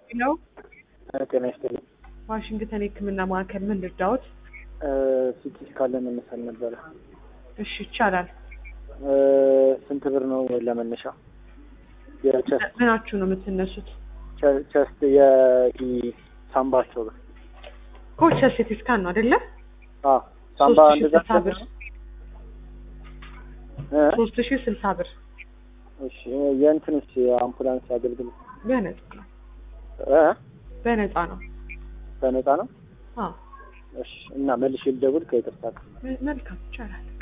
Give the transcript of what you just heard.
ነው ጤና ይስጥልኝ። ዋሽንግተን የሕክምና ማዕከል ምን ልርዳዎት? ሲቲ ስካን ለመነሳት ነበረ። እሺ ይቻላል። ስንት ብር ነው ለመነሻ? የቸስት ምናችሁ ነው የምትነሱት? ቸስት የሂ ሳምባቸው ብር ኮች ሲቲ ስካን ነው አይደለ? አዎ ሳምባ ሶስት ሺህ እንደዛ ስልሳ ብር እ? ሶስት ሺህ ስልሳ ብር እሺ የእንትንስ የአምቡላንስ አገልግሎት በነፃ ነው እ? በነፃ ነው። በነፃ ነው? አዎ እሺ እና መልሼ ልደውል ከይቅርታ ጋር መልካም ይቻላል።